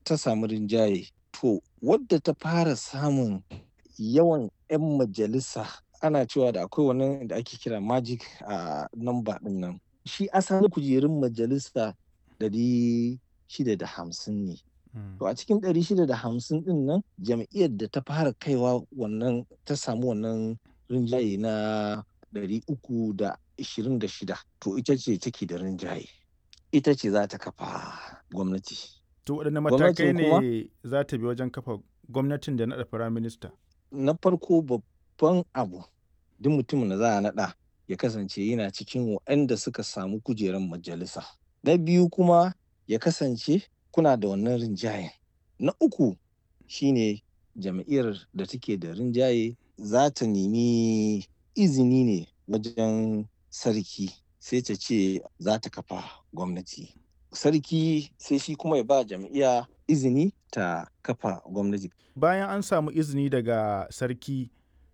ta samu rinjaye to wadda ta fara samun yawan 'yan majalisa ana cewa da akwai wani da ake kira magic a number din nan shi asalin kujerun majalisa ɗari shida da hamsin ne to a cikin ɗari shida da hamsin din nan jam'iyyar da ta fara kaiwa wannan ta samu wannan rinjaye na ɗari uku da ishirin da shida to ita ce take da rinjaye ita ce za ta kafa gwamnati To waɗanne matakai ne za ta bi wajen kafa gwamnatin da naɗa firaminista? Na farko babban abu duk mutumin da za a naɗa ya kasance yana cikin waɗanda suka samu kujerar majalisa. Na biyu kuma ya kasance kuna da wannan rinjayen. Na uku shine jam'iyyar da take da rinjaye za ta nemi izini ne wajen sarki sai ta ce za ta kafa gwamnati. sarki sai shi kuma ya ba jam'iyya izini ta kafa gwamnati. Bayan an samu izini daga sarki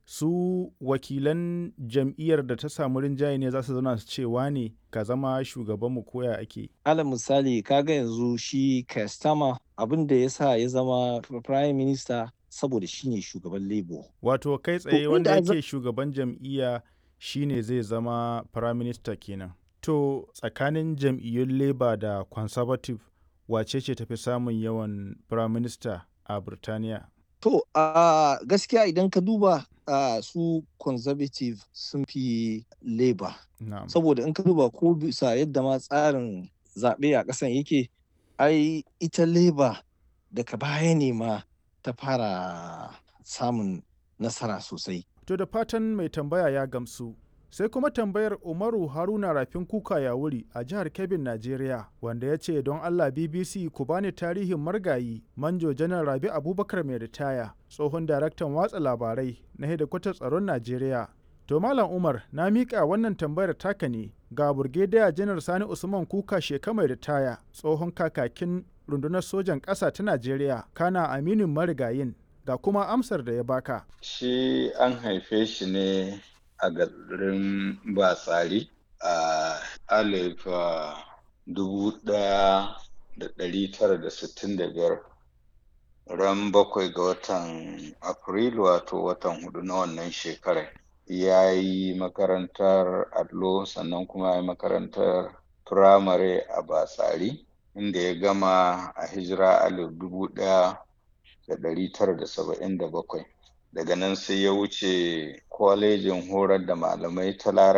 su wakilan jam'iyyar da ta samu rinjaye ne za su zauna su cewa ne ka zama shugabanmu koya ake. Alal misali kaga yanzu shi Kastama abin da ya sa ya zama prime minister saboda shi ne shugaban Labour. Wato kai tsaye wanda yake shugaban jam'iyya shine zai zama prime minister kenan. To tsakanin jam'iyyun Labour da Conservative wace ce tafi samun yawan Prime Minister a Birtaniya? To a uh, gaskiya idan ka duba uh, su Conservative sun fi Labour. Saboda in ka duba ko bisa yadda ma tsarin zaɓe a ƙasan yake, ai ita Labour daga baya ne ma ta fara samun nasara sosai. To da fatan mai tambaya ya gamsu. sai kuma tambayar umaru haruna rafin kuka ya wuri a jihar kebbin najeriya wanda ya ce don allah bbc ku bani tarihin margayi manjo janar rabi abubakar mai ritaya tsohon daraktan watsa labarai na hedikwatar tsaron najeriya to malam umar na miƙa wannan tambayar taka ne ga burgediya janar sani usman kuka sheka mai ritaya tsohon kakakin rundunar sojan ƙasa ta najeriya kana aminin marigayin ga kuma amsar da ya baka shi an haife shi ne a garin batsari a alif dubu ɗaya da ɗari tara da sittin da biyar ran bakwai ga watan afrilu wato watan hudu na wannan shekarar ya yi makarantar allo sannan kuma ya yi makarantar firamare a batsari inda ya gama a hijira alif dubu ɗaya da ɗari tara da saba'in da bakwai daga nan sai ya wuce kwalejin horar da malamai ta